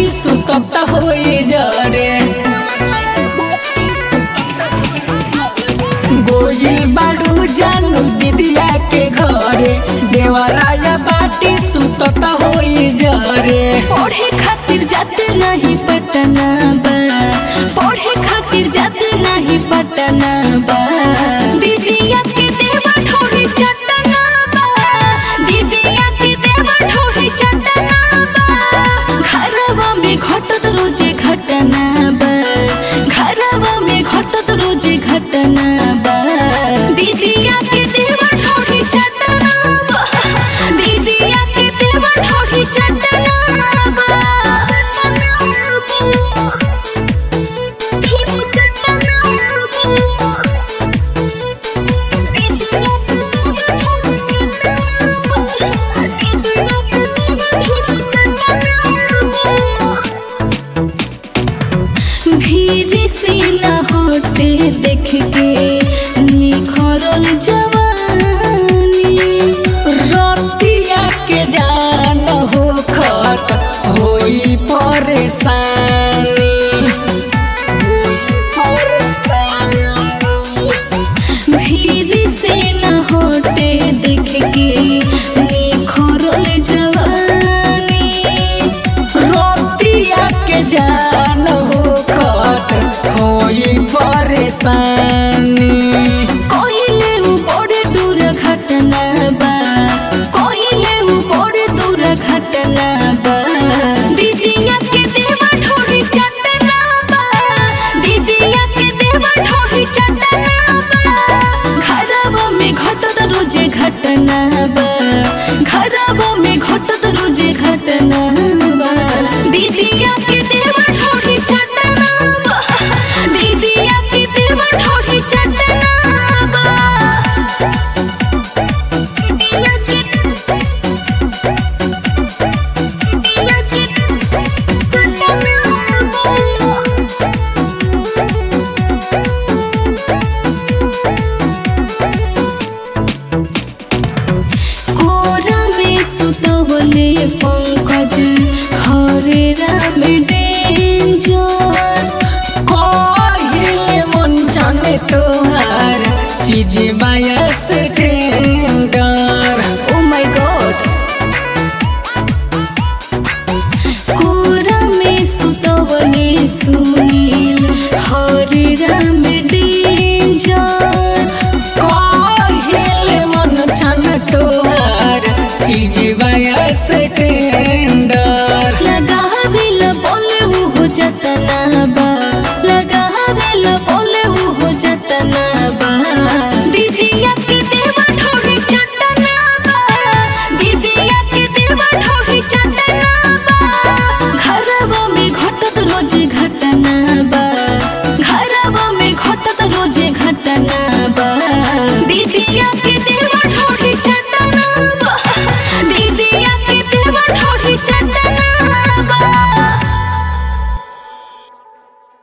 बाटी सुतत होई जरे गोइल बाड़ू जानू दीदिया के घरे देवराया बाटी सुतत होई जरे पढ़े खातिर जाते नहीं पटना बा पढ़े खातिर जाते नहीं पटना बा दीदिया के देवा ठोड़ी चटना बा दीदिया के देवा ठोड़ी चटना बा घरवा में घटत रोजे घटना बा घरवा में घटत रोजे घटना बा दीदिया के देवा ठोड़ी चटना बा दीदिया के देवा ठोड़ी चटना बा ठोड़ी चटना बा भीड़ से न हटे देख के निखरल जवानी रतिया के जान हो खत होई परेशानी होई परेशानी भीड़ से न हटे देख के निखरल जवानी रोतिया के जान हो खत होई परेशानी कोइले उ बड़े दूर घटना बा कोइले उ बड़े दूर घटना बा दीदिया के देवा ठोड़ी चटना बा दीदिया के देवा ठोड़ी चटना बा घरवा में घटत रोजे घटना बा घरवा में घटत रोजे घटना बा दीदिया के देवा ठोड़ी चटना बा दीदिया के देवा ठोड़ी चटना बा दीदिया के दीदिया के चटना बा कोरा में सुतवले पंकज हरे राम डेंजर कहिले मन छने तोहार चीज बायस टेंडर ओ माय गॉड कोरा में सुतवले सुनील हरे राम डेंजर कहिले मन छन तोहार चीज बायस टेंडर